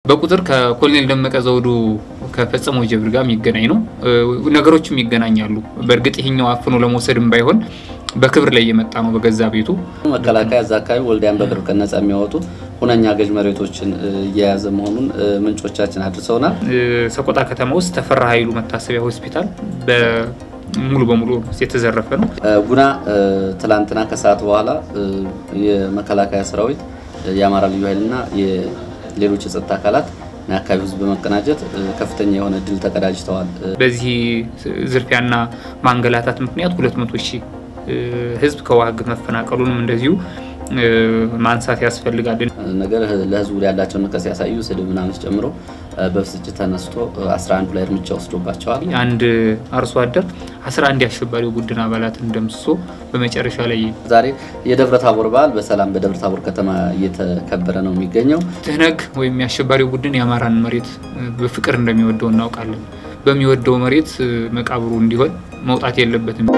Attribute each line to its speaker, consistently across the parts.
Speaker 1: በቁጥር ከኮሎኔል ደመቀ ዘውዱ ከፈጸመው ጀብር ጋር የሚገናኝ ነው። ነገሮችም ይገናኛሉ። በእርግጥ ይሄኛው አፍኖ ለመውሰድም ባይሆን በክብር ላይ እየመጣ ነው በገዛ ቤቱ።
Speaker 2: መከላከያ እዛ አካባቢ ወልዲያን በቅርብ ቀን ነጻ የሚያወጡ ሁነኛ ገዥ መሬቶችን እየያዘ መሆኑን ምንጮቻችን አድርሰውናል።
Speaker 1: ሰቆጣ ከተማ ውስጥ ተፈራ ኃይሉ መታሰቢያ ሆስፒታል ሙሉ በሙሉ የተዘረፈ ነው።
Speaker 2: ጉና ትላንትና ከሰዓት በኋላ የመከላከያ ሰራዊት የአማራ ልዩ ኃይልና ሌሎች የጸጥታ አካላት የአካባቢ ህዝብ በመቀናጀት ከፍተኛ የሆነ ድል ተቀዳጅተዋል።
Speaker 1: በዚህ ዝርፊያና ማንገላታት ምክንያት 200 ሺህ ህዝብ ከዋግ መፈናቀሉንም እንደዚሁ ማንሳት ያስፈልጋል።
Speaker 2: ነገር ለህዝቡ ያላቸውን ንቀት ሲያሳዩ ስድብ ምናምን ጨምሮ በብስጭት ተነስቶ 11 ላይ እርምጃ ወስዶባቸዋል።
Speaker 1: አንድ አርሶ አደር 11 የአሸባሪው ቡድን አባላትን ደምስሶ በመጨረሻ ላይ
Speaker 2: ዛሬ የደብረ ታቦር በዓል በሰላም በደብረ ታቦር ከተማ እየተከበረ ነው የሚገኘው።
Speaker 1: ትህነግ ወይም የአሸባሪው ቡድን የአማራን መሬት በፍቅር እንደሚወደው እናውቃለን። በሚወደው መሬት መቃብሩ እንዲሆን መውጣት የለበትም።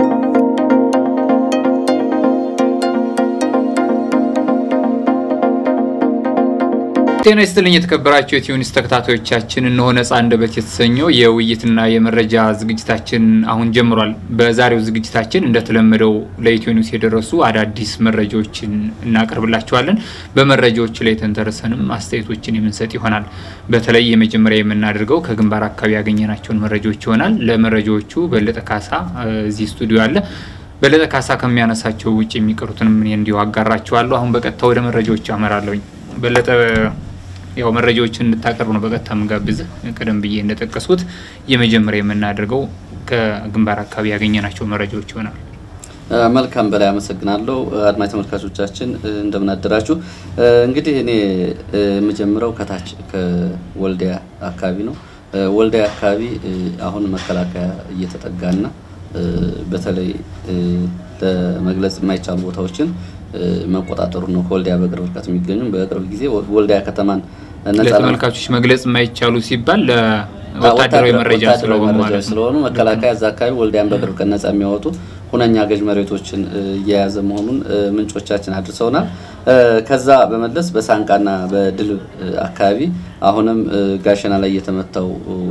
Speaker 1: ጤና ይስጥልኝ የተከበራችሁ የቲዩኒስ ተከታታዮቻችን፣ እነሆ ነጻ አንደበት የተሰኘው የውይይትና የመረጃ ዝግጅታችን አሁን ጀምሯል። በዛሬው ዝግጅታችን እንደተለመደው ለኢትዮኒስ የደረሱ አዳዲስ መረጃዎችን እናቀርብላችኋለን። በመረጃዎቹ ላይ ተንተርሰንም አስተያየቶችን የምንሰጥ ይሆናል። በተለይ የመጀመሪያ የምናደርገው ከግንባር አካባቢ ያገኘናቸውን መረጃዎች ይሆናል። ለመረጃዎቹ በለጠ ካሳ እዚህ ስቱዲዮ አለ። በለጠ ካሳ ከሚያነሳቸው ውጭ የሚቀሩትንም እኔ እንዲሁ አጋራችኋለሁ። አሁን በቀጥታ ወደ መረጃዎቹ አመራለሁኝ። በለጠ ያው መረጃዎችን እንድታቀርብ ነው በቀጥታ የምጋብዝህ። ቀደም ብዬ እንደጠቀስኩት የመጀመሪያ የምናደርገው ከግንባር አካባቢ ያገኘናቸው መረጃዎች ይሆናል።
Speaker 2: መልካም በላይ አመሰግናለሁ። አድማጭ ተመልካቾቻችን እንደምን አደራችሁ። እንግዲህ እኔ የምጀምረው ከታች ከወልዲያ አካባቢ ነው። ወልዲያ አካባቢ አሁን መከላከያ እየተጠጋና በተለይ ለመግለጽ የማይቻሉ ቦታዎችን መቆጣጠሩ ነው። ከወልዲያ በቅርብ ርቀት የሚገኙ በቅርብ ጊዜ ወልዲያ ከተማን
Speaker 1: ለተመልካቾች መግለጽ የማይቻሉ ሲባል ለወታደራዊ መረጃ
Speaker 2: ስለሆኑ መከላከያ እዛ አካባቢ ወልዲያን በቅርብ ቀን ነጻ የሚያወጡ ሁነኛ ገዥ መሬቶችን እየያዘ መሆኑን ምንጮቻችን አድርሰውናል። ከዛ በመለስ በሳንቃና በድልብ አካባቢ አሁንም ጋሸና ላይ የተመታው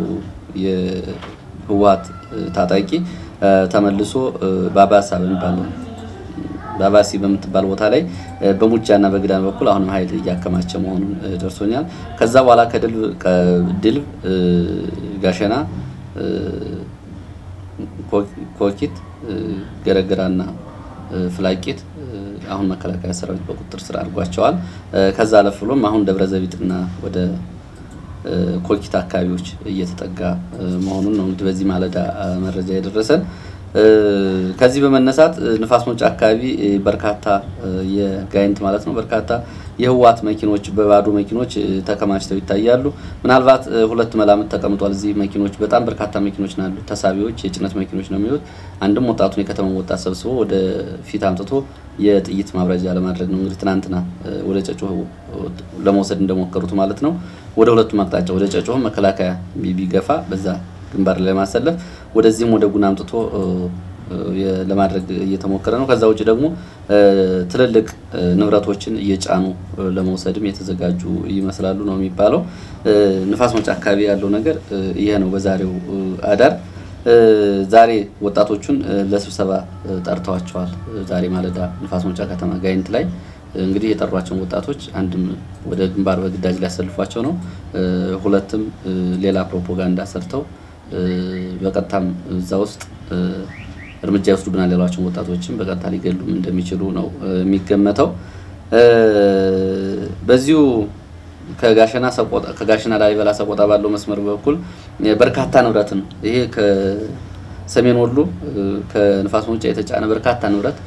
Speaker 2: የህወሓት ታጣቂ ተመልሶ ባባሳ በሚባለው ባባሲ በምትባል ቦታ ላይ በሙጃና በግዳን በኩል አሁንም ኃይል እያከማቸ መሆኑን ደርሶኛል። ከዛ በኋላ ከድልብ ጋሸና፣ ኮኪት፣ ገረገራና ፍላቂት አሁን መከላከያ ሰራዊት በቁጥጥር ስር አድርጓቸዋል። ከዛ አለፍ ብሎም አሁን ደብረ ዘቢጥና ወደ ኮኪት አካባቢዎች እየተጠጋ መሆኑን ነው እንግዲህ በዚህ ማለዳ መረጃ የደረሰን። ከዚህ በመነሳት ንፋስ መውጫ አካባቢ በርካታ የጋይንት ማለት ነው በርካታ የህወሓት መኪኖች በባዶ መኪኖች ተከማችተው ይታያሉ። ምናልባት ሁለት መላምት ተቀምጧል። እዚህ መኪኖች በጣም በርካታ መኪኖች ናሉ። ተሳቢዎች የጭነት መኪኖች ነው የሚሉት። አንድም ወጣቱን የከተማ ወጣት ሰብስቦ ወደ ፊት አምጥቶ የጥይት ማብረጃ ለማድረግ ነው እንግዲህ ትናንትና ወደ ጨጮህ ለመውሰድ እንደሞከሩት ማለት ነው። ወደ ሁለቱም አቅጣጫ ወደ ጨጮህ መከላከያ ቢገፋ በዛ ግንባር ላይ ለማሰለፍ ወደዚህም ወደ ጉና አምጥቶ ለማድረግ እየተሞከረ ነው። ከዛ ውጭ ደግሞ ትልልቅ ንብረቶችን እየጫኑ ለመውሰድም የተዘጋጁ ይመስላሉ ነው የሚባለው። ንፋስ መውጫ አካባቢ ያለው ነገር ይሄ ነው። በዛሬው አዳር ዛሬ ወጣቶቹን ለስብሰባ ጠርተዋቸዋል። ዛሬ ማለዳ ንፋስ መውጫ ከተማ ጋይንት ላይ እንግዲህ የጠሯቸውን ወጣቶች አንድም ወደ ግንባር በግዳጅ ሊያሰልፏቸው ነው፣ ሁለትም ሌላ ፕሮፓጋንዳ ሰርተው በቀጥታም እዛ ውስጥ እርምጃ ይወስዱብናል ያሏቸውን ወጣቶችን በቀጥታ ሊገሉም እንደሚችሉ ነው የሚገመተው። በዚሁ ከጋሸና ሰቆጣ ከጋሸና ላሊበላ ሰቆጣ ባለው መስመር በኩል በርካታ ንብረትን ይሄ ከሰሜን ወሎ ከንፋስ መውጫ የተጫነ በርካታ ንብረት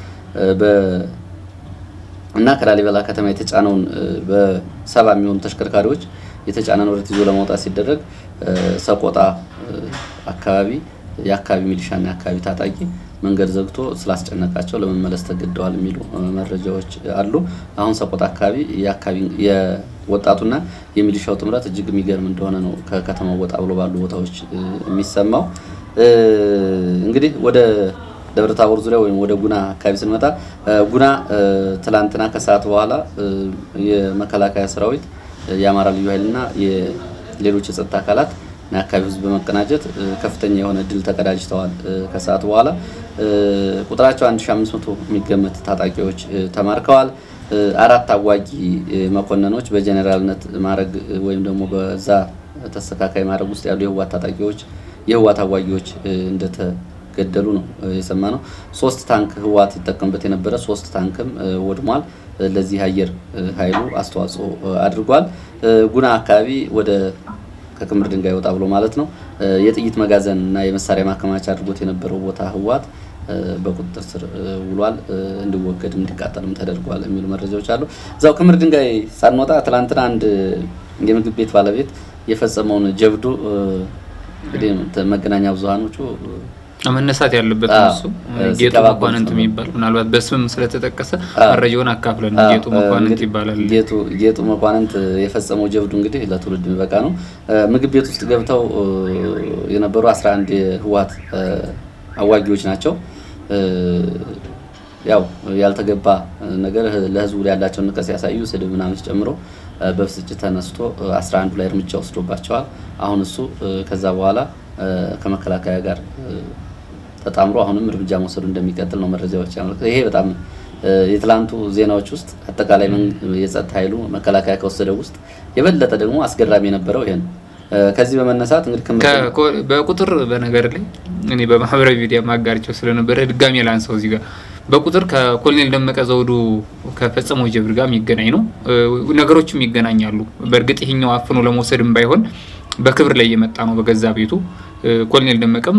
Speaker 2: እና ከላሊበላ ከተማ የተጫነውን በሰባ የሚሆኑ ተሽከርካሪዎች የተጫነ ንብረት ይዞ ለማውጣት ሲደረግ ሰቆጣ አካባቢ የአካባቢ ሚሊሻና የአካባቢ ታጣቂ መንገድ ዘግቶ ስላስጨነቃቸው ለመመለስ ተገደዋል የሚሉ መረጃዎች አሉ። አሁን ሰቆጣ አካባቢ የወጣቱና የሚሊሻው ጥምረት እጅግ የሚገርም እንደሆነ ነው ከከተማው ወጣ ብሎ ባሉ ቦታዎች የሚሰማው። እንግዲህ ወደ ደብረ ታቦር ዙሪያ ወይም ወደ ጉና አካባቢ ስንመጣ ጉና ትላንትና ከሰዓት በኋላ የመከላከያ ሰራዊት የአማራ ልዩ ኃይልና የሌሎች የጸጥታ አካላት የአካባቢ ህዝብ በመቀናጀት ከፍተኛ የሆነ ድል ተቀዳጅተዋል። ከሰዓት በኋላ ቁጥራቸው 1500 የሚገመት ታጣቂዎች ተማርከዋል። አራት አዋጊ መኮንኖች በጀኔራልነት ማዕረግ ወይም ደግሞ በዛ ተስተካካይ ማዕረግ ውስጥ ያሉ የህወሓት ታጣቂዎች የህወሓት አዋጊዎች እንደተገደሉ ነው የሰማ ነው። ሶስት ታንክ ህወሓት ይጠቀምበት የነበረ ሶስት ታንክም ወድሟል። ለዚህ አየር ኃይሉ አስተዋጽኦ አድርጓል። ጉና አካባቢ ወደ ከክምር ድንጋይ ወጣ ብሎ ማለት ነው የጥይት መጋዘን እና የመሳሪያ ማከማቻ አድርጎት የነበረው ቦታ ህወሓት በቁጥጥር ስር ውሏል። እንዲወገድም እንዲቃጠልም ተደርጓል የሚሉ መረጃዎች አሉ። እዛው ክምር ድንጋይ ሳንወጣ ትላንትና አንድ የምግብ ቤት ባለቤት የፈጸመውን ጀብዱ እንግዲህ መገናኛ ብዙሃኖቹ
Speaker 1: መነሳት ያለበት እሱ ጌጡ መኳንንት የሚባል ምናልባት በስምም ስለተጠቀሰ መረጃውን አካፍለን ጌጡ መኳንንት ይባላል።
Speaker 2: ጌጡ መኳንንት የፈጸመው ጀብዱ እንግዲህ ለትውልድ የሚበቃ ነው። ምግብ ቤት ውስጥ ገብተው የነበሩ 11 የህወሓት አዋጊዎች ናቸው። ያው ያልተገባ ነገር ለህዝቡ ያላቸውን ንቀት ሲያሳዩ ስድብ ምናምን ጨምሮ በብስጭት ተነስቶ 11 ላይ እርምጃ ወስዶባቸዋል። አሁን እሱ ከዛ በኋላ ከመከላከያ ጋር ተጣምሮ አሁንም እርምጃ መውሰዱ እንደሚቀጥል ነው መረጃዎች ያመለክታሉ። ይሄ በጣም የትላንቱ ዜናዎች ውስጥ አጠቃላይ የጸጥታ ኃይሉ መከላከያ ከወሰደው ውስጥ የበለጠ ደግሞ አስገራሚ የነበረው ይሄ ነው። ከዚህ በመነሳት እንግዲህ
Speaker 1: በቁጥር በነገር ላይ እኔ በማህበራዊ ሚዲያ ማጋርቸው ስለነበረ ድጋሜ ላንሳው እዚህ ጋር በቁጥር ከኮሎኔል ደመቀ ዘውዱ ከፈጸመው ጀብድ ጋር የሚገናኝ ነው። ነገሮችም ይገናኛሉ። በእርግጥ ይሄኛው አፍኖ ለመውሰድም ባይሆን በክብር ላይ የመጣ ነው በገዛ ቤቱ። ኮሎኔል ደመቀም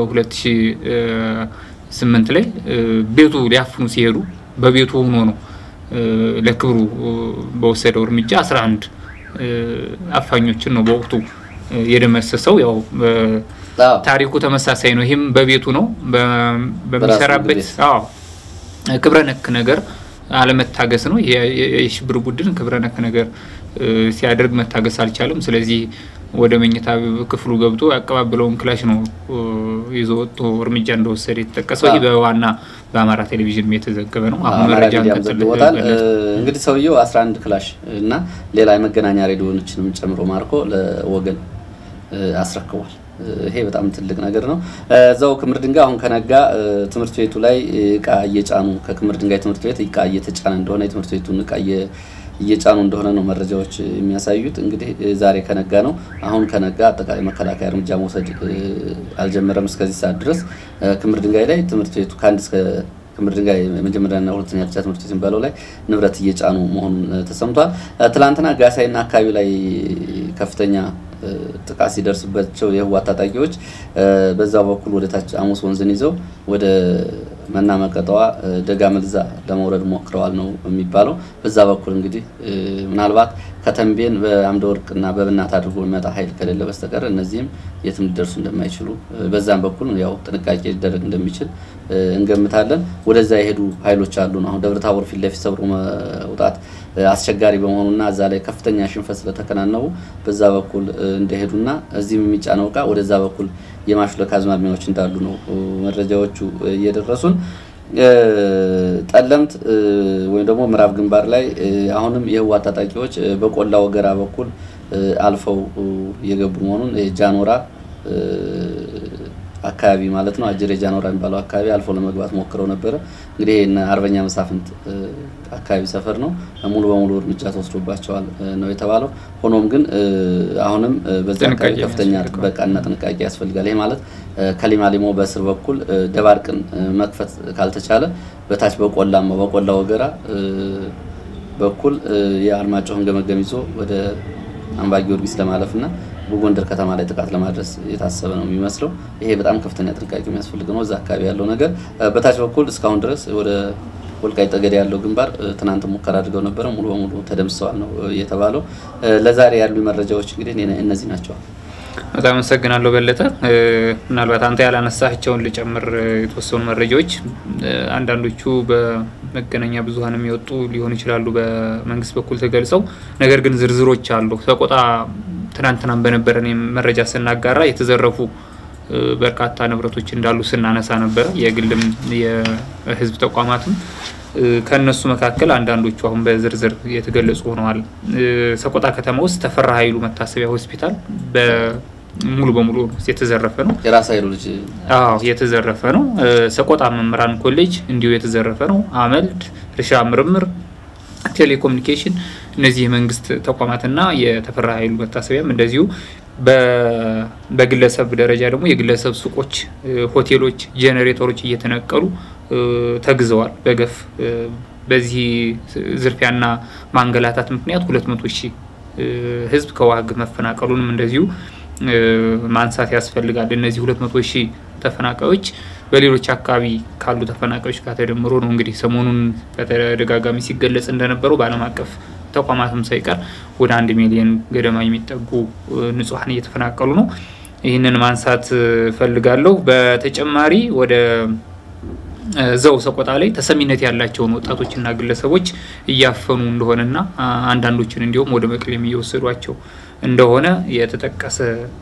Speaker 1: 2008 ላይ ቤቱ ሊያፍኑ ሲሄዱ በቤቱ ሆኖ ነው ለክብሩ በወሰደው እርምጃ 11 አፋኞችን ነው በወቅቱ የደመሰሰው። ያው ታሪኩ ተመሳሳይ ነው። ይህም በቤቱ ነው በሚሰራበት ክብረ ነክ ነገር አለመታገስ ነው። የሽብር ቡድን ክብረ ነክ ነገር ሲያደርግ መታገስ አልቻለም። ስለዚህ ወደ መኝታ ክፍሉ ገብቶ ያቀባበለውን ክላሽ ነው ይዞ ወጥቶ እርምጃ እንደወሰደ የተጠቀሰው። ይህ በዋና በአማራ ቴሌቪዥን የተዘገበ ነው። አሁን መረጃ
Speaker 2: ዘግቦታል። እንግዲህ ሰውየው 11 ክላሽ እና ሌላ የመገናኛ ሬዲዮኖችንም ጨምሮ ማርኮ ለወገን አስረክቧል። ይሄ በጣም ትልቅ ነገር ነው። እዛው ክምር ድንጋይ አሁን ከነጋ ትምህርት ቤቱ ላይ እቃ እየጫኑ ከክምር ድንጋይ ትምህርት ቤት እቃ እየተጫነ እንደሆነ የትምህርት ቤቱን እቃ እየጫኑ እንደሆነ ነው መረጃዎች የሚያሳዩት። እንግዲህ ዛሬ ከነጋ ነው። አሁን ከነጋ አጠቃላይ መከላከያ እርምጃ መውሰድ አልጀመረም። እስከዚህ ሰዓት ድረስ ክምር ድንጋይ ላይ ትምህርት ቤቱ ከአንድ እስከ ክምር ድንጋይ የመጀመሪያና ሁለተኛ ደረጃ ትምህርት ቤት የሚባለው ላይ ንብረት እየጫኑ መሆኑን ተሰምቷል። ትላንትና ጋሳይና አካባቢ ላይ ከፍተኛ ጥቃት ሲደርስባቸው የህወሓት ታጣቂዎች በዛው በኩል ወደ ታች አሙስ ወንዝን ይዘው ወደ መና መቀጠዋ ደጋ መልዛ ለመውረድ ሞክረዋል ነው የሚባለው። በዛ በኩል እንግዲህ ምናልባት ከተንቤን በአምደ ወርቅና በብናት አድርጎ የሚመጣ ኃይል ከሌለ በስተቀር እነዚህም የትም ሊደርሱ እንደማይችሉ በዛም በኩል ያው ጥንቃቄ ሊደረግ እንደሚችል እንገምታለን። ወደዛ የሄዱ ኃይሎች አሉ ነው አሁን ደብረ ታቦር ፊት ለፊት ሰብሮ መውጣት አስቸጋሪ በመሆኑና እዛ ላይ ከፍተኛ ሽንፈት ስለተከናነቡ በዛ በኩል እንደሄዱና እዚህም የሚጫነው እቃ ወደዛ በኩል የማሽለክ አዝማሚያዎች እንዳሉ ነው መረጃዎቹ እየደረሱን። ጠለምት ወይም ደግሞ ምዕራብ ግንባር ላይ አሁንም የህወሓት ታጣቂዎች በቆላ ወገራ በኩል አልፈው እየገቡ መሆኑን ጃኖራ አካባቢ ማለት ነው አጅሬ ጃኖራ የሚባለው አካባቢ አልፎ ለመግባት ሞክረው ነበረ። እንግዲህ አርበኛ መሳፍንት አካባቢ ሰፈር ነው ሙሉ በሙሉ እርምጃ ተወስዶባቸዋል ነው የተባለው። ሆኖም ግን አሁንም በዛ አካባቢ ከፍተኛ ጥበቃና ጥንቃቄ ያስፈልጋል። ይሄ ማለት ከሊማ ሊሞ በስር በኩል ደባርቅን መክፈት ካልተቻለ በታች በቆላማ በቆላ ወገራ በኩል የአርማጭሆን ገመገም ይዞ ወደ አምባ ጊዮርጊስ ለማለፍና በጎንደር ከተማ ላይ ጥቃት ለማድረስ የታሰበ ነው የሚመስለው። ይሄ በጣም ከፍተኛ ጥንቃቄ የሚያስፈልግ ነው። እዛ አካባቢ ያለው ነገር በታች በኩል እስካሁን ድረስ ወደ ወልቃይት ጠገዴ ያለው ግንባር ትናንት ሙከራ አድርገው ነበረ፣ ሙሉ በሙሉ ተደምስሰዋል ነው የተባለው። ለዛሬ ያሉ መረጃዎች እንግዲህ እነዚህ ናቸው።
Speaker 1: በጣም አመሰግናለሁ በለጠ። ምናልባት አንተ ያላነሳቸውን ልጨምር የተወሰኑ መረጃዎች አንዳንዶቹ በመገናኛ ብዙኃን የሚወጡ ሊሆኑ ይችላሉ በመንግስት በኩል ተገልጸው፣ ነገር ግን ዝርዝሮች አሉ። ሰቆጣ ትናንትናም በነበረን መረጃ ስናጋራ የተዘረፉ በርካታ ንብረቶች እንዳሉ ስናነሳ ነበረ። የግልም የህዝብ ተቋማትም ከእነሱ መካከል አንዳንዶቹ አሁን በዝርዝር የተገለጹ ሆነዋል። ሰቆጣ ከተማ ውስጥ ተፈራ ኃይሉ መታሰቢያ ሆስፒታል ሙሉ በሙሉ የተዘረፈ ነው።
Speaker 2: የራስ ኃይሉ ልጅ
Speaker 1: አዎ የተዘረፈ ነው። ሰቆጣ መምህራን ኮሌጅ እንዲሁ የተዘረፈ ነው። አመልድ፣ እርሻ ምርምር፣ ቴሌኮሙኒኬሽን እነዚህ የመንግስት ተቋማትና የተፈራ ኃይሉ መታሰቢያም እንደዚሁ በግለሰብ ደረጃ ደግሞ የግለሰብ ሱቆች፣ ሆቴሎች፣ ጄኔሬተሮች እየተነቀሉ ተግዘዋል በገፍ በዚህ ዝርፊያና ማንገላታት ምክንያት ሁለት መቶ ሺህ ህዝብ ከዋግ መፈናቀሉንም እንደዚሁ ማንሳት ያስፈልጋል። እነዚህ ሁለት መቶ ሺህ ተፈናቃዮች በሌሎች አካባቢ ካሉ ተፈናቃዮች ጋር ተደምሮ ነው እንግዲህ ሰሞኑን በተደጋጋሚ ሲገለጽ እንደነበረው በዓለም አቀፍ ተቋማትም ሳይቀር ወደ አንድ ሚሊዮን ገደማ የሚጠጉ ንጹሐን እየተፈናቀሉ ነው። ይህንን ማንሳት ፈልጋለሁ። በተጨማሪ ወደ ዘው ሰቆጣ ላይ ተሰሚነት ያላቸውን ወጣቶችና ግለሰቦች እያፈኑ እንደሆነና አንዳንዶችን እንዲሁም ወደ መቀሌም እየወሰዷቸው እንደሆነ የተጠቀሰ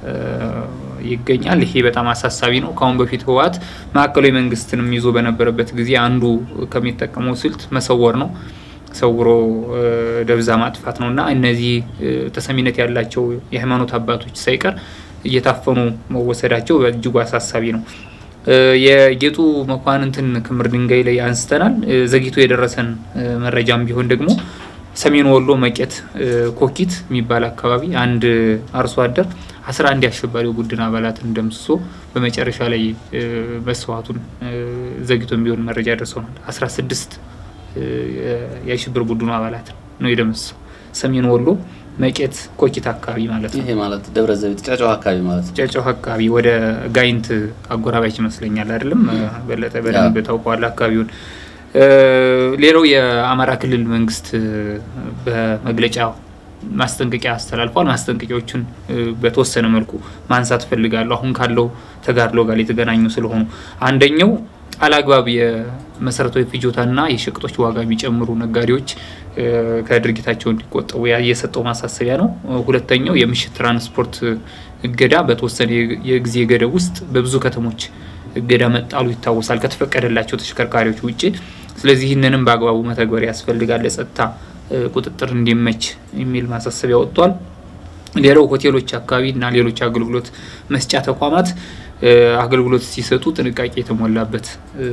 Speaker 1: ይገኛል። ይሄ በጣም አሳሳቢ ነው። ከአሁን በፊት ህወሓት ማዕከላዊ መንግስትንም ይዞ በነበረበት ጊዜ አንዱ ከሚጠቀመው ስልት መሰወር ነው ሰውሮ ደብዛ ማጥፋት ነው እና እነዚህ ተሰሚነት ያላቸው የሃይማኖት አባቶች ሳይቀር እየታፈኑ መወሰዳቸው በእጅጉ አሳሳቢ ነው። የጌጡ መኳንንትን ክምር ድንጋይ ላይ አንስተናል። ዘግይቶ የደረሰን መረጃም ቢሆን ደግሞ ሰሜን ወሎ መቄት ኮኪት የሚባል አካባቢ አንድ አርሶ አደር አስራ አንድ የአሸባሪው ቡድን አባላትን ደምስሶ በመጨረሻ ላይ መስዋዕቱን ዘግይቶም ቢሆን መረጃ ደርሰናል። አስራ ስድስት የሽብር ቡድኑ አባላት ነው የደመሰሰው። ሰሜን ወሎ መቄት ኮኪት አካባቢ ማለት ነው።
Speaker 2: ይሄ ማለት ደብረ ዘይት ጨጨዋ አካባቢ ማለት ነው።
Speaker 1: ጨጨዋ አካባቢ ወደ ጋይንት አጎራባች ይመስለኛል። አይደለም በለጠ በደንብ ታውቀዋለህ አካባቢውን። ሌላው የአማራ ክልል መንግስት በመግለጫ ማስጠንቀቂያ አስተላልፏል። ማስጠንቀቂያዎቹን በተወሰነ መልኩ ማንሳት ፈልጋለሁ። አሁን ካለው ተጋድሎ ጋር የተገናኙ ስለሆኑ አንደኛው አላግባብ የመሰረታዊ ፍጆታና የሸቀጦች ዋጋ የሚጨምሩ ነጋዴዎች ከድርጊታቸው እንዲቆጠቡ የሰጠው ማሳሰቢያ ነው። ሁለተኛው የምሽት ትራንስፖርት እገዳ በተወሰነ የጊዜ ገደብ ውስጥ በብዙ ከተሞች እገዳ መጣሉ ይታወሳል፣ ከተፈቀደላቸው ተሽከርካሪዎች ውጭ። ስለዚህ ይህንንም በአግባቡ መተግበር ያስፈልጋል፣ ለጸጥታ ቁጥጥር እንዲመች የሚል ማሳሰቢያ ወጥቷል። ሌላው ሆቴሎች አካባቢ እና ሌሎች አገልግሎት መስጫ ተቋማት አገልግሎት ሲሰጡ ጥንቃቄ የተሞላበት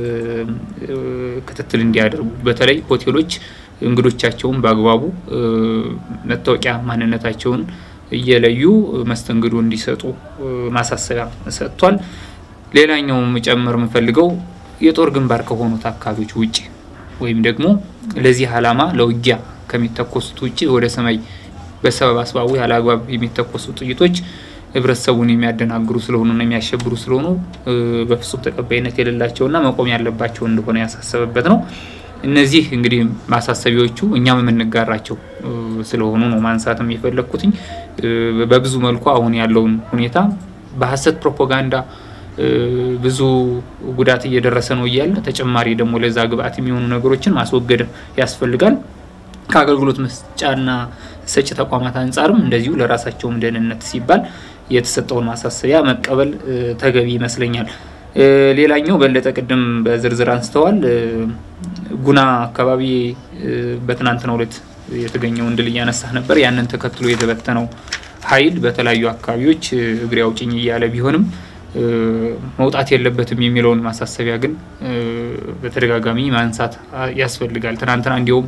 Speaker 1: ክትትል እንዲያደርጉ በተለይ ሆቴሎች እንግዶቻቸውን በአግባቡ መታወቂያ ማንነታቸውን እየለዩ መስተንግዶ እንዲሰጡ ማሳሰቢያ ሰጥቷል። ሌላኛው መጨመር የምፈልገው የጦር ግንባር ከሆኑት አካባቢዎች ውጭ ወይም ደግሞ ለዚህ ዓላማ ለውጊያ ከሚተኮሱት ውጭ ወደ ሰማይ በሰበብ አስባቡ ያለ አግባብ የሚተኮሱ ጥይቶች ህብረተሰቡን የሚያደናግሩ ስለሆኑና የሚያሸብሩ ስለሆኑ በፍጹም ተቀባይነት የሌላቸውና መቆም ያለባቸው እንደሆነ ያሳሰበበት ነው። እነዚህ እንግዲህ ማሳሰቢያዎቹ እኛም የምንጋራቸው ስለሆኑ ነው ማንሳትም የፈለግኩትኝ። በብዙ መልኩ አሁን ያለውን ሁኔታ በሀሰት ፕሮፓጋንዳ ብዙ ጉዳት እየደረሰ ነው እያለ ተጨማሪ ደግሞ ለዛ ግብአት የሚሆኑ ነገሮችን ማስወገድ ያስፈልጋል። ከአገልግሎት መስጫና ሰጪ ተቋማት አንጻርም እንደዚሁ ለራሳቸውም ደህንነት ሲባል የተሰጠውን ማሳሰቢያ መቀበል ተገቢ ይመስለኛል። ሌላኛው በለጠ ቅድም በዝርዝር አንስተዋል። ጉና አካባቢ በትናንትናው ዕለት የተገኘውን ድል እያነሳህ ነበር። ያንን ተከትሎ የተበተነው ኃይል በተለያዩ አካባቢዎች እግሬ አውጭኝ እያለ ቢሆንም መውጣት የለበትም የሚለውን ማሳሰቢያ ግን በተደጋጋሚ ማንሳት ያስፈልጋል። ትናንትና እንዲሁም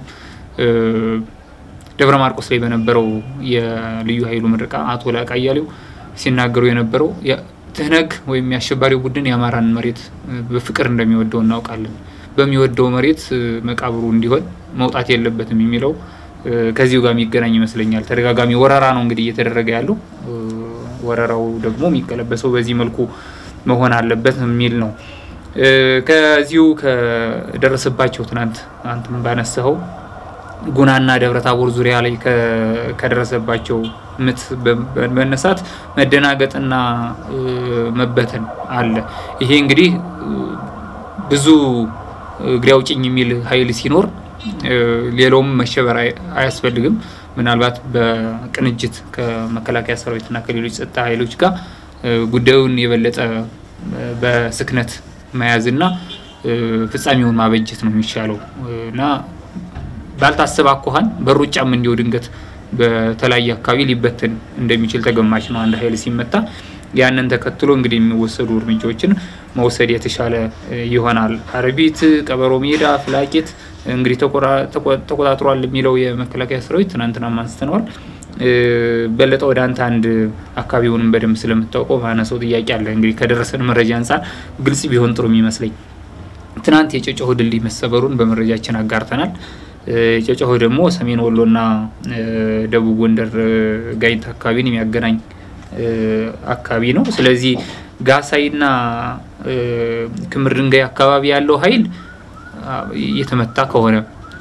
Speaker 1: ደብረ ማርቆስ ላይ በነበረው የልዩ ኃይሉ ምርቃ አቶ ላቃ እያሌው ሲናገሩ የነበረው ትህነግ ወይም የአሸባሪው ቡድን የአማራን መሬት በፍቅር እንደሚወደው እናውቃለን። በሚወደው መሬት መቃብሩ እንዲሆን መውጣት የለበትም የሚለው ከዚሁ ጋር የሚገናኝ ይመስለኛል። ተደጋጋሚ ወረራ ነው እንግዲህ እየተደረገ ያለው። ወረራው ደግሞ የሚቀለበሰው በዚህ መልኩ መሆን አለበት የሚል ነው። ከዚሁ ከደረሰባቸው ትናንት አንተም ባነሳኸው ጉናና ደብረ ታቦር ዙሪያ ላይ ከደረሰባቸው ምት በመነሳት መደናገጥና መበተን አለ። ይሄ እንግዲህ ብዙ እግሬ አውጭኝ የሚል ኃይል ሲኖር ሌላውም መሸበር አያስፈልግም። ምናልባት በቅንጅት ከመከላከያ ሰራዊትና ከሌሎች ጸጥታ ኃይሎች ጋር ጉዳዩን የበለጠ በስክነት መያዝና ፍጻሜውን ማበጀት ነው የሚሻለው እና ባልታሰበ አኳኋን በሩጫም እንዲሁ ድንገት በተለያየ አካባቢ ሊበትን እንደሚችል ተገማች ነው አንድ ኃይል ሲመታ። ያንን ተከትሎ እንግዲህ የሚወሰዱ እርምጃዎችን መውሰድ የተሻለ ይሆናል። አርቢት፣ ቀበሮ ሜዳ፣ ፍላቂት እንግዲህ ተቆጣጥሯል የሚለው የመከላከያ ሰራዊት ትናንትና አንስተነዋል። በለጠ ወደ አንተ አንድ አካባቢውንም በደንብ ስለምታውቀው ማነሰው ጥያቄ አለ። እንግዲህ ከደረሰን መረጃ አንጻር ግልጽ ቢሆን ጥሩ የሚመስለኝ ትናንት የጨጨሆ ድልድይ መሰበሩን በመረጃችን አጋርተናል። ጨጨሆ ደግሞ ሰሜን ወሎና ደቡብ ጎንደር ጋይንት አካባቢን የሚያገናኝ አካባቢ ነው። ስለዚህ ጋሳይና ክምር ድንጋይ አካባቢ ያለው ኃይል እየተመታ ከሆነ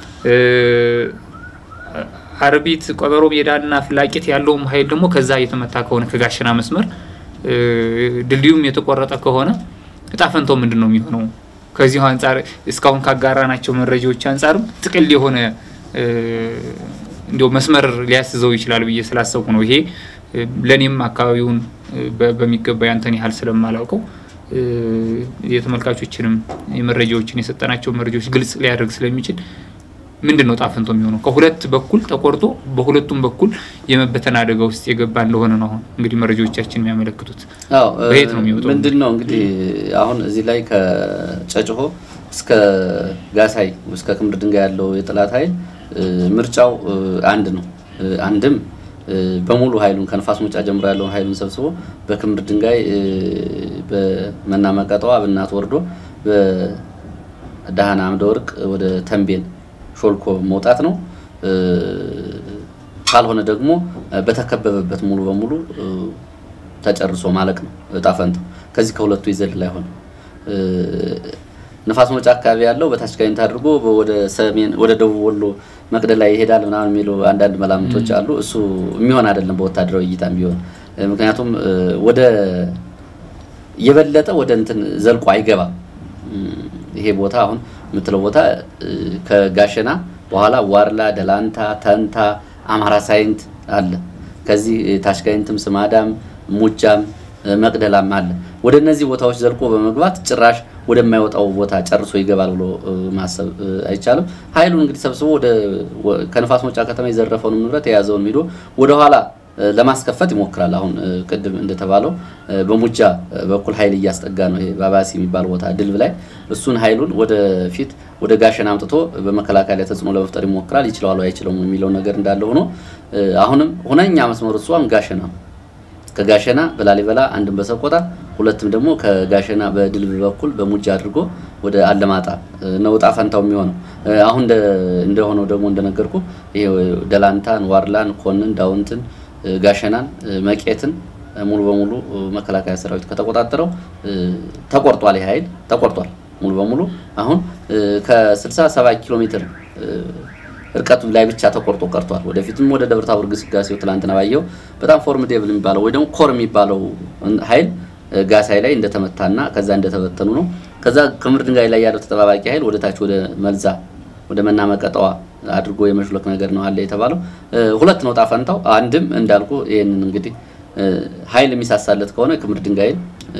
Speaker 1: አርቢት ቀበሮ ሜዳና ፍላቂት ያለውም ኃይል ደግሞ ከዛ እየተመታ ከሆነ ከጋሸና መስመር ድልድዩም የተቆረጠ ከሆነ እጣ ፈንታው ምንድን ነው የሚሆነው? ከዚሁ አንጻር እስካሁን ካጋራናቸው መረጃዎች አንጻርም ጥቅል የሆነ እንዲያው መስመር ሊያስዘው ይችላል ብዬ ስላሰብኩ ነው። ይሄ ለእኔም አካባቢውን በሚገባ ያንተን ያህል ስለማላውቀው የተመልካቾችንም የመረጃዎችን የሰጠናቸው መረጃዎች ግልጽ ሊያደርግ ስለሚችል ምንድን ነው ጣፈንቶ የሚሆነው? ከሁለት በኩል ተቆርጦ በሁለቱም በኩል የመበተን አደጋ ውስጥ የገባ እንደሆነ ነው አሁን እንግዲህ መረጃዎቻችን የሚያመለክቱት። በየት ነው የሚወጣው?
Speaker 2: ምንድን ነው እንግዲህ አሁን እዚህ ላይ ከጨጭሆ እስከ ጋሳይ እስከ ክምር ድንጋይ ያለው የጠላት ኃይል ምርጫው አንድ ነው። አንድም በሙሉ ኃይሉን ከንፋስ መውጫ ጀምሮ ያለውን ኃይሉን ሰብስቦ በክምር ድንጋይ በመናመቀጠዋ ብናት ወርዶ በዳህና አምደ ወርቅ ወደ ተንቤን ሾልኮ መውጣት ነው። ካልሆነ ደግሞ በተከበበበት ሙሉ በሙሉ ተጨርሶ ማለቅ ነው እጣ ፈንታው። ከዚህ ከሁለቱ ይዘልል አይሆንም። ንፋስ መውጫ አካባቢ ያለው በታች ጋይንት አድርጎ ወደ ሰሜን ወደ ደቡብ ወሎ መቅደላ ይሄዳል ምናምን የሚሉ አንዳንድ መላምቶች አሉ። እሱ የሚሆን አይደለም በወታደራዊ እይታም ቢሆን ምክንያቱም ወደ የበለጠ ወደ እንትን ዘልቆ አይገባም። ይሄ ቦታ አሁን የምትለው ቦታ ከጋሸና በኋላ ዋርላ፣ ደላንታ፣ ተንታ፣ አማራ ሳይንት አለ። ከዚህ ታሽጋይንትም፣ ስማዳም፣ ሙጃም፣ መቅደላም አለ። ወደ እነዚህ ቦታዎች ዘልቆ በመግባት ጭራሽ ወደማይወጣው ቦታ ጨርሶ ይገባል ብሎ ማሰብ አይቻልም። ኃይሉን እንግዲህ ሰብስቦ ወደ ከንፋስ መውጫ ከተማ የዘረፈውን ንብረት የያዘውን ሂዶ ወደኋላ ለማስከፈት ይሞክራል። አሁን ቅድም እንደተባለው በሙጃ በኩል ኃይል እያስጠጋ ነው። ይሄ ባባሲ የሚባል ቦታ ድልብ ላይ እሱን ኃይሉን ወደፊት ወደ ጋሸና አምጥቶ በመከላከያ ላይ ተጽዕኖ ለመፍጠር ይሞክራል። ይችለዋል አይችለውም የሚለው ነገር እንዳለ ሆኖ አሁንም ሁነኛ መስመሩ እሱ አሁን ጋሸና ነው። ከጋሸና በላሊበላ አንድም በሰቆጣ ሁለትም ደግሞ ከጋሸና በድልብ በኩል በሙጃ አድርጎ ወደ አለማጣ ነው ዕጣ ፈንታው የሚሆነው። አሁን እንደሆነው ደግሞ እንደነገርኩ ይሄ ደላንታን፣ ዋርላን፣ ኮንን፣ ዳውንትን ጋሸናን መቄትን ሙሉ በሙሉ መከላከያ ሰራዊት ከተቆጣጠረው ተቆርጧል። ይህ ኃይል ተቆርጧል ሙሉ በሙሉ አሁን ከ67 ኪሎ ሜትር እርቀቱ ላይ ብቻ ተቆርጦ ቀርቷል። ወደፊትም ወደ ደብረ ታቦር ግስጋሴው ትላንትና ባየው በጣም ፎርሚዴብል የሚባለው ወይ ደግሞ ኮር የሚባለው ኃይል ጋሳይ ላይ እንደተመታና ከዛ እንደተበተኑ ነው። ከዛ ክምር ድንጋይ ላይ ያለው ተጠባባቂ ኃይል ወደ ታች ወደ መልዛ ወደ መናመቀጠዋ አድርጎ የመሽሎክ ነገር ነው አለ የተባለው። ሁለት ነው ዕጣ ፈንታው። አንድም እንዳልኩ ይህንን እንግዲህ ኃይል የሚሳሳለት ከሆነ ክምር ድንጋይን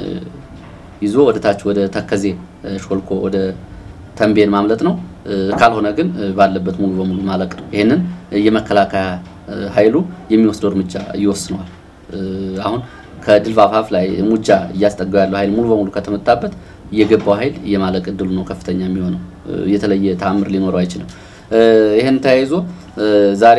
Speaker 2: ይዞ ወደ ታች ወደ ተከዜ ሾልኮ ወደ ተንቤን ማምለጥ ነው። ካልሆነ ግን ባለበት ሙሉ በሙሉ ማለቅ ነው። ይህንን የመከላከያ ኃይሉ የሚወስደው እርምጃ ይወስነዋል። አሁን ከድል አፋፍ ላይ ሙጃ እያስጠጋው ያለው ኃይል ሙሉ በሙሉ ከተመታበት የገባው ኃይል የማለቅ እድሉ ነው ከፍተኛ የሚሆነው። የተለየ ተአምር ሊኖረው አይችልም። ይህን ተያይዞ ዛሬ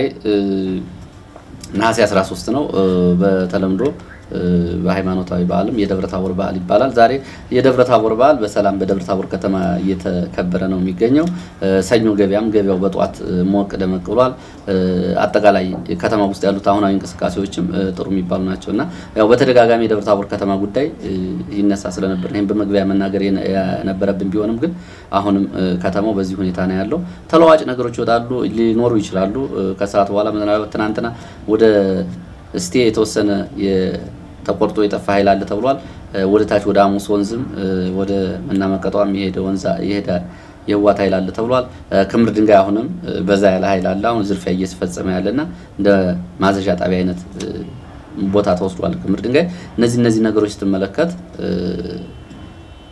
Speaker 2: ነሐሴ 13 ነው በተለምዶ በሃይማኖታዊ በዓልም የደብረ ታቦር በዓል ይባላል። ዛሬ የደብረ ታቦር በዓል በሰላም በደብረ ታቦር ከተማ እየተከበረ ነው የሚገኘው። ሰኞ ገበያም ገበያው በጠዋት ሞቅ ደመቅ ብሏል። አጠቃላይ ከተማ ውስጥ ያሉት አሁናዊ እንቅስቃሴዎችም ጥሩ የሚባሉ ናቸው እና ያው በተደጋጋሚ የደብረ ታቦር ከተማ ጉዳይ ይነሳ ስለነበር ይህም በመግቢያ መናገር የነበረብን ቢሆንም ግን አሁንም ከተማው በዚህ ሁኔታ ነው ያለው። ተለዋጭ ነገሮች ይወጣሉ ሊኖሩ ይችላሉ። ከሰዓት በኋላ ምናልባት ትናንትና ወደ እስቴ የተወሰነ ተቆርጦ የጠፋ ኃይል አለ ተብሏል። ወደ ታች ወደ አሙስ ወንዝም ወደ መናመቀጧም የሄደ ወንዛ የሄደ የህዋት ኃይል አለ ተብሏል። ክምር ድንጋይ አሁንም በዛ ያለ ኃይል አለ። አሁን ዝርፊያ እየተፈጸመ ያለና እንደ ማዘዣ ጣቢያ አይነት ቦታ ተወስዷል ክምር ድንጋይ። እነዚህ እነዚህ ነገሮች ስትመለከት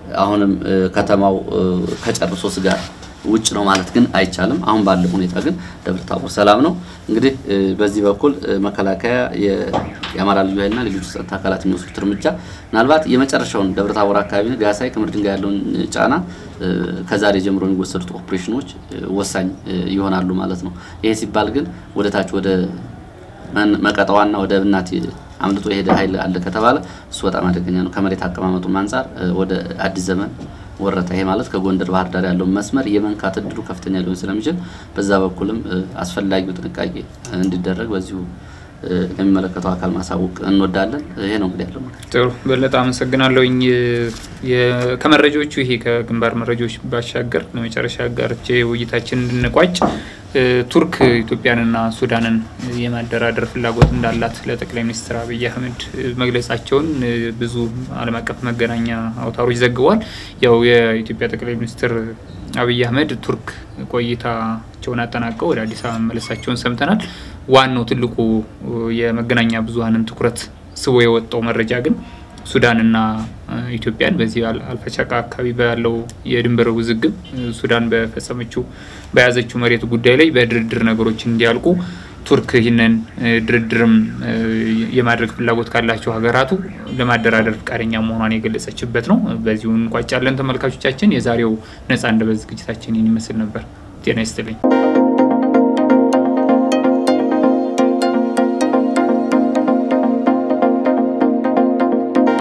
Speaker 2: አሁንም ከተማው ከጨርሶ ስጋት ውጭ ነው ማለት ግን አይቻልም። አሁን ባለው ሁኔታ ግን ደብረ ታቦር ሰላም ነው። እንግዲህ በዚህ በኩል መከላከያ፣ የአማራ ልዩ ኃይልና ሌሎች ጸጥታ አካላት የሚወስዱት እርምጃ ምናልባት የመጨረሻውን ደብረ ታቦር አካባቢ ጋሳይ ክምር ድንጋይ ያለውን ጫና ከዛሬ ጀምሮ የሚወሰዱት ኦፕሬሽኖች ወሳኝ ይሆናሉ ማለት ነው። ይሄ ሲባል ግን ወደ ታች ወደ መቀጠዋና ወደ ብናት አምልጦ የሄደ ኃይል አለ ከተባለ እሱ በጣም አደገኛ ነው። ከመሬት አቀማመጡም አንጻር ወደ አዲስ ዘመን ወረታ ይሄ ማለት ከጎንደር ባህር ዳር ያለውን መስመር የመንካት እድሉ ከፍተኛ ሊሆን ስለሚችል በዛ በኩልም አስፈላጊው ጥንቃቄ እንዲደረግ በዚሁ ለሚመለከተው አካል ማሳወቅ እንወዳለን። ይሄ ነው እንግዲህ ያለው ነገር።
Speaker 1: ጥሩ በለጠ አመሰግናለሁኝ። ከመረጃዎቹ ይሄ ከግንባር መረጃዎች ባሻገር ለመጨረሻ ጋርቼ ውይይታችን እንድንቋጭ ቱርክ ኢትዮጵያንና ሱዳንን የማደራደር ፍላጎት እንዳላት ለጠቅላይ ሚኒስትር አብይ አህመድ መግለጻቸውን ብዙ ዓለም አቀፍ መገናኛ አውታሮች ዘግቧል። ያው የኢትዮጵያ ጠቅላይ ሚኒስትር አብይ አህመድ ቱርክ ቆይታቸውን አጠናቀው ወደ አዲስ አበባ መመለሳቸውን ሰምተናል። ዋናው ትልቁ የመገናኛ ብዙኃንን ትኩረት ስቦ የወጣው መረጃ ግን ሱዳንና ኢትዮጵያን በዚህ አልፈቻቃ አካባቢ ባለው የድንበር ውዝግብ ሱዳን በፈጸመችው በያዘችው መሬት ጉዳይ ላይ በድርድር ነገሮች እንዲያልቁ ቱርክ ይህንን ድርድርም የማድረግ ፍላጎት ካላቸው ሀገራቱ ለማደራደር ፈቃደኛ መሆኗን የገለጸችበት ነው። በዚሁ እንቋጫለን። ተመልካቾቻችን፣ የዛሬው ነጻ አንደበት ዝግጅታችን ይህን ይመስል ነበር። ጤና ይስጥልኝ።